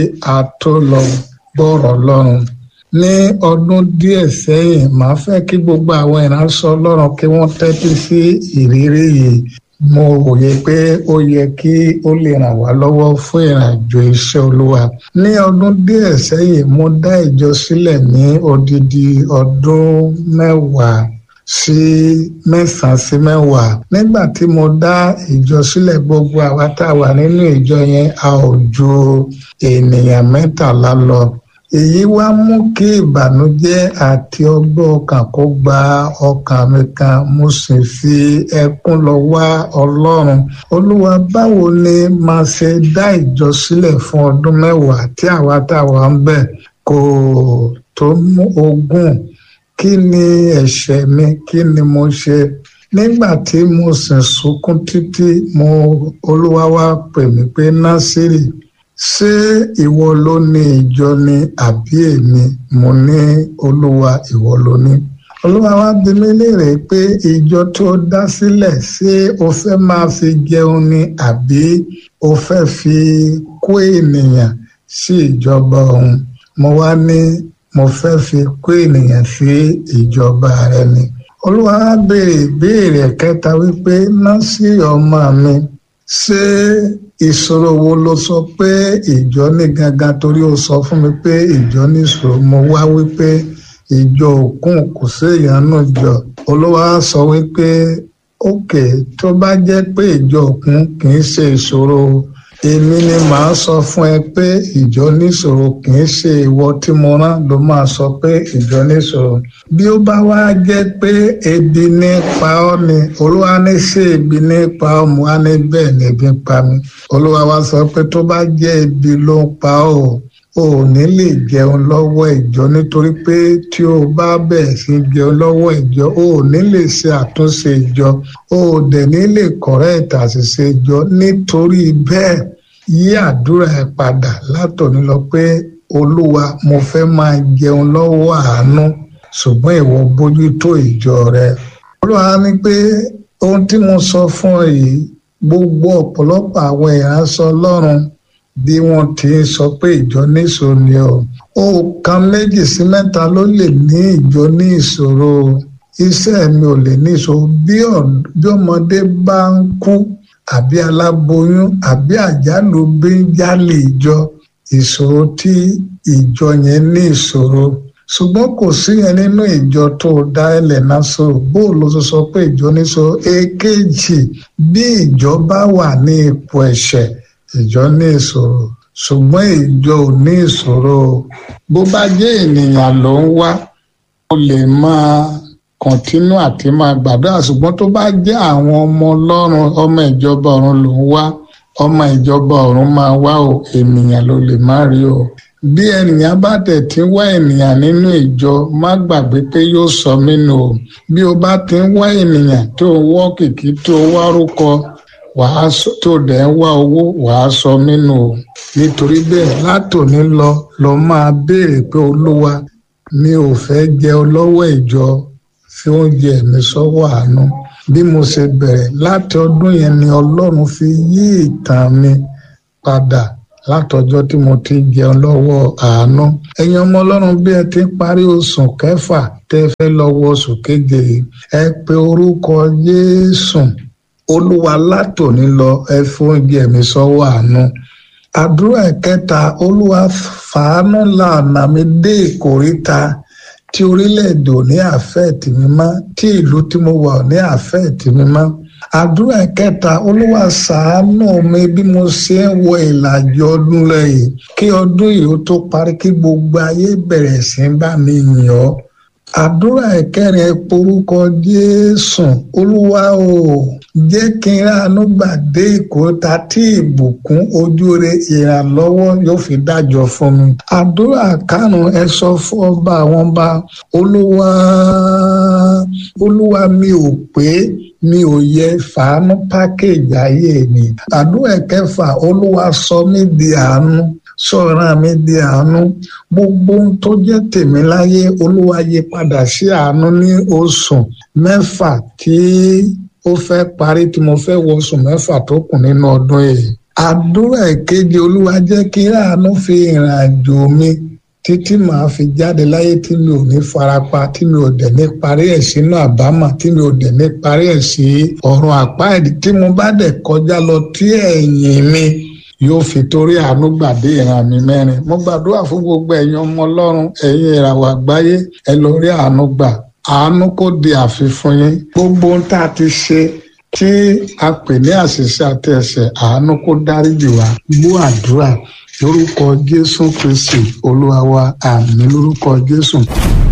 a tó lọ gbọ́rọ̀ lọ́rùn ní ọdún díẹ̀ sẹ́yìn màá fẹ́ kí gbogbo àwọn ìránṣẹ́ ọlọ́run kí wọ́n tẹ́tí sí ìrírí yìí mo wòye pé ó yẹ kí ó lè ràn wá lọ́wọ́ fún ìrìnàjò iṣẹ́ olúwa ní ọdún díẹ̀ sẹ́yìn mo dá ìjọ sílẹ̀ ní odidi ọdún mẹ́wàá sí mẹ́sàn-án sí mẹ́wàá nígbà tí mo dá ìjọ sílẹ̀ gbogbo àwa tá a wà nínú ìjọ yẹn a ò ju ènìyàn mẹ́tàlá lọ èyí wá mú kí ìbànújẹ́ àti ọgbọ́n ọkàn kó gba ọkàn mi kan mo sì fi ẹkún lọ wá ọlọ́run olúwa báwo ni màá ṣe dá ìjọ sílẹ̀ fún ọdún mẹ́wàá tí àwa tá a wà ń bẹ̀ kò tó mú ogún kí ni ẹ̀ṣẹ̀ mi kí ni mo ṣe nígbà tí mo sì sunkún títí mo olúwa wá pè mí pé násìrì ṣé ìwọ ló ní ìjọ ni àbí èmi mo ní olúwa ìwọ ló ní olúwa wá bi mí léèrè pé ìjọ tó dá sílẹ̀ ṣé o fẹ́ máa fi jẹun ni àbí o fẹ́ fi kó ènìyàn sí ìjọba òun mo wá ní mo fẹ́ fi kó ènìyàn sí ìjọba rẹ ni olúwa wá béèrè ìbéèrè kẹta wípé násì ọmọ mi ṣé ìṣòro wo ló sọ pé ìjọ ní gangan torí ó sọ fún mi pé ìjọ ní ìṣòro mo wá wípé ìjọ òkun kò séèyàn nù jọ olúwa sọ wípé òkè tó bá jẹ́ pé ìjọ òkun kì í ṣe ìṣòro èmi ni màá sọ fún ẹ pé ìjọ níṣòro kì í ṣe ìwọ tí mo rán ló máa sọ pé ìjọ níṣòro bí ó bá wá jẹ́ pé ebi ní pa ọ́ ni olúwa ní ṣe ebi ní pa ọ́ mo wá ní bẹ́ẹ̀ ni ebi ń pa mi olúwa wá sọ pé tó bá jẹ́ ebi ló ń pa ọ́ o ò ní lè jẹun lọ́wọ́ ìjọ nítorí pé tí o bá bẹ̀rẹ̀ sí jẹun lọ́wọ́ ìjọ o ò ní lè ṣe àtúnṣe ìjọ o ò dẹ̀ ní lè kọ̀rẹ́ẹ̀tì àṣìṣe ìjọ nítorí bẹ́ẹ̀ yí àdúrà ẹ padà látòní lọ pé olúwa mo fẹ́ máa jẹun lọ́wọ́ àánú ṣùgbọ́n ìwọ bójútó ìjọ rẹ olúwa ní pé ohun tí mo sọ fún ọ yìí gbogbo ọ̀pọ̀lọpọ̀ àwọn ìránṣẹ́ ọlọ́run bí wọ́n ti ń sọ pé ìjọ ní ìṣòro ni ọ òkan méjì sí mẹ́ta ló lè ní ìjọ ní ìṣòro iṣẹ́ mi ò lè ní ìṣòro bí ọmọdé bá ń kú àbí aláboyún àbí àjálù bí ń jálè ìjọ ìṣòro tí ìjọ yẹn ní ìṣòro ṣùgbọ́n kò sí yẹn nínú ìjọ tó dá ẹlẹ̀ náà sọ̀rọ̀ bó ló sọ sọ pé ìjọ ní sọ èkejì bí ìjọ bá wà ní ipò ẹ̀ṣẹ̀ ìjọ ní ìṣòro ṣùgbọ́n ìjọ ò ní ìṣòro bó bá jẹ́ ènìyàn ló ń wá ó lè máa kọ̀ntínú àti máa gbàdúrà ṣùgbọ́n tó bá jẹ́ àwọn ọmọ ọlọ́run ọmọ ìjọba ọ̀run ló ń wá ọmọ ìjọba ọ̀run máa wá o ènìyàn ló lè má rí o bí ènìyàn bá tẹ̀ tí ń wá ènìyàn nínú ìjọ má gbàgbé pé yóò sọ mí nù o bí o bá ti ń wá ènìyàn tó wọ́ kìkì tó wárúkọ wàá tó dẹ̀ ń wá owó wàá sọ nínú o nítorí bẹ́ẹ̀ látòní lọ lọ máa béèrè pé olúwa mi ò fẹ́ jẹ lọ́wọ́ ìjọ fi oúnjẹ mi sọ́wọ́ àánú bí mo ṣe bẹ̀rẹ̀ láti ọdún yẹn ni ọlọ́run fi yí ìtàn mi padà látọjọ́ tí mo ti jẹun lọ́wọ́ àánú ẹ̀yin ọmọ ọlọ́run bí ẹ ti ń parí oṣù kẹfà tẹ́ fẹ́ lọ́wọ́ oṣù keje ẹ pe orúkọ Jésù olúwa látòní lọ ẹ fi oúnjẹ mi sọ́wọ́ àánú àdúrà ẹ̀kẹta olúwa fàánú lànà mi dé ìkóríta tí orílẹ̀-èdè ò ní àfẹ́ẹ̀tì mi mọ́ tí ìlú tí mo wà ò ní àfẹ́ẹ̀tì mi mọ́ àdúrà ẹ̀kẹta olúwa ṣàánú mi bí mo ṣe ń wọ ìlàjì ọdún lẹ́yìn kí ọdún yìí ó tó parí kí gbogbo ayé bẹ̀rẹ̀ sí bá mi yìn ọ́ àdúrà ẹ̀kẹrin ẹ porúkọ jésù olúwa o jẹ́ kí n ránu gbàdé ìkóta tí ìbùkún ojúre ìrànlọ́wọ́ yóò fi dájọ́ fún mi àdúrà karùn ẹ sọ fún ọba àwọn ọba olúwa olúwa mi ò pé mi ò yẹ fàánú pákéjì ayé mi àdúrà kẹfà olúwa sọ mí di àánú sọ̀rọ̀ mi di àánú gbogbo ohun tó jẹ́ tèmi láyé olúwa yí padà sí àánú ní oṣù mẹ́fà tí ó fẹ́ parí tí mo fẹ́ wọ oṣù mẹ́fà tó kù nínú ọdún yìí àdúrà ìkejì olúwa jẹ́ kí àánú fi ìrìn àjò mi títí màá fi jáde láyé tí mi ò ní farapa tí mi ò dẹ̀ ní parí ẹ̀ sínú àbámọ̀ tí mi ò dẹ̀ ní parí ẹ̀ sí ọ̀run àpáàdì tí mo bá dẹ̀ kọjá lọ tí ẹ̀yìn mi yóò fi torí àánú gbàdé ìran mi mẹ́rin mo gbàdúrà fún gbogbo ẹ̀yin ọmọ ọlọ́run ẹ̀yin ìràwọ̀ àgbáyé ẹ lọ rí àánú gbà àánú kò di àfifún yín gbogbo ohun tá a ti ṣe tí a pè ní àṣìṣe àti ẹ̀ṣẹ̀ àánú kó dáríjì wá gbọ́ àdúrà lórúkọ jésù kristi olúwa wa àmín lórúkọ jésù.